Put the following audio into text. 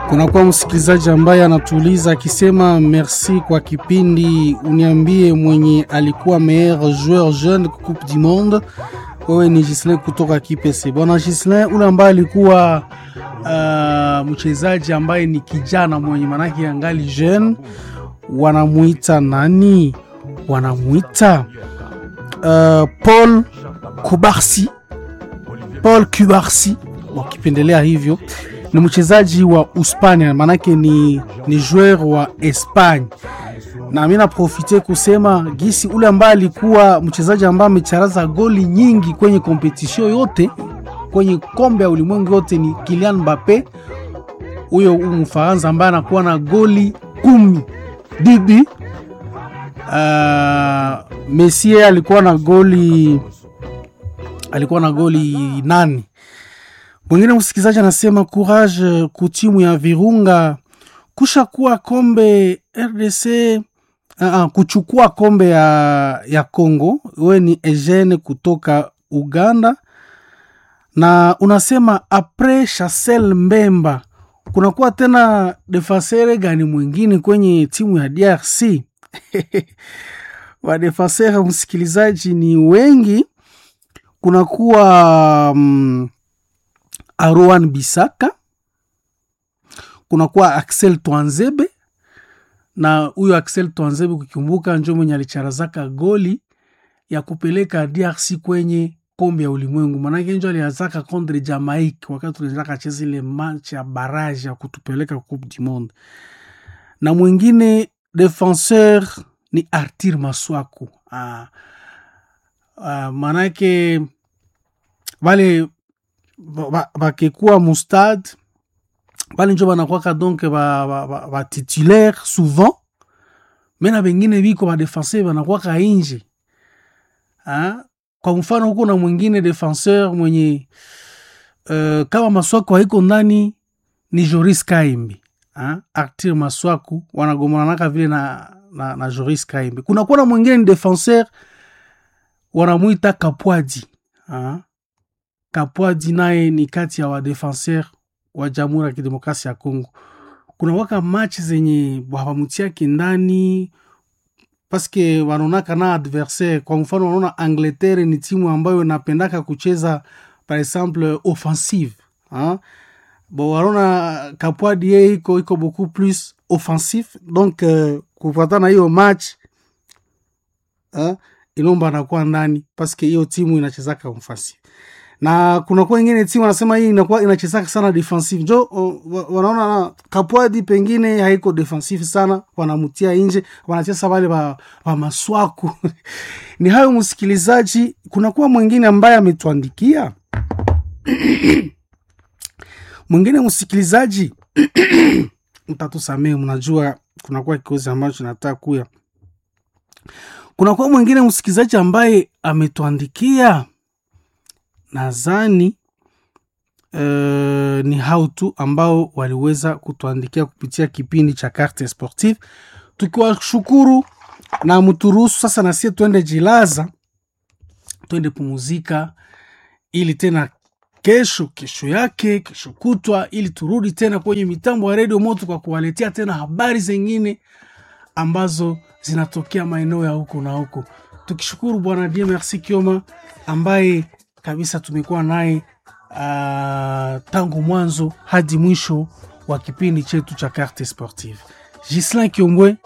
Kunakuwa msikilizaji ambaye anatuuliza akisema merci kwa kipindi, uniambie mwenye alikuwa meilleur joueur jeune coupe du monde. Wewe ni Gislin kutoka Kipese. Bwana Gislin, ule ambaye alikuwa uh, mchezaji ambaye ni kijana mwenye manake angali jeune, wanamuita nani? Wanamuita uh, Paul Kubarsi, Paul Kubarsi wakipendelea hivyo ni mchezaji wa Uspania, manake ni, ni joueur wa Espagne, na mi naprofite kusema gisi ule ambaye alikuwa mchezaji ambaye amecharaza goli nyingi kwenye kompetition yote kwenye kombe ya ulimwengu yote ni Kylian Mbappe, huyo Mfaransa ambaye anakuwa na goli kumi didi. Uh, Messi alikuwa na goli alikuwa na goli nane. Mwingine msikilizaji anasema courage kutimu ya Virunga kusha kuwa kombe RDC uh, uh, kuchukua kombe ya, ya Congo. We ni Eugene kutoka Uganda na unasema apres Chancel Mbemba kunakuwa tena defasere gani mwingine kwenye timu ya DRC? Wadefasere msikilizaji ni wengi, kunakuwa um, Aroan Bisaka, kunakuwa Axel Twanzebe na huyo Axel Twanzebe kukumbuka, njo mwenye alicharazaka goli ya kupeleka DRC kwenye kombe ya ulimwengu, manake njo aliazaka contre Jamaica wakati tunaendelea cheza ile match ya barrage ya kutupeleka coupe du monde. Na mwingine defenseur ni Artir Maswaku. Ah, ah, manake wale bakekuwa mustade bale njo banakwaka donc batitulaire ba, ba, ba souvent mena bengine biko badefenseur banakwaka inje ha? Kwa mfano huko na mwingine defenseur mwenye uh, kama Maswaku haiko ndani ni Joris Kaimbi ha? Artir Maswaku wanagomananaka vile na, na, na Joris Kaimbi. Kunakuwa na mwingine ni defenseur wanamwita Kapwadi ha? Kapwadi naye ni kati ya wadefenseur wa Jamhuri ya Kidemokrasia ya Kongo. Kuna waka match zenye wawamutiake ndani paske wanaonaka na adversaire. Kwa mfano, wanaona Angleterre ni timu ambayo napendaka kucheza par exemple offensive ha? Bo wanaona Kapwadi ye iko iko beaucoup plus offensif donc uh, kufuatana hiyo match ha? Ilomba anakuwa ndani paske hiyo timu inachezaka offensive na kunakuwa ingine timu anasema hii inakuwa inachezaka sana defensive njo wanaona Kapwadi pengine haiko defensive sana, wanamutia nje, wanacheza wale wa, wa maswaku ni hayo msikilizaji. Kunakuwa mwingine ambaye ametuandikia mwingine msikilizaji mtatusamee, mnajua kunakuwa kikozi ambacho nataka kuya. Kunakuwa mwingine msikilizaji ambaye ametuandikia nadhani uh, ni hao tu ambao waliweza kutuandikia kupitia kipindi cha Carte Sportive, tukiwashukuru na mturuhusu sasa nasie twende jilaza, twende pumuzika, ili tena kesho kesho yake kesho kutwa, ili turudi tena kwenye mitambo ya redio moto kwa kuwaletea tena habari zengine ambazo zinatokea maeneo ya huko na huko, tukishukuru Bwana Dieu Merci Kioma ambaye kabisa tumekuwa naye uh, tangu mwanzo hadi mwisho wa kipindi chetu cha Carte Sportive. Gislin Kiombwe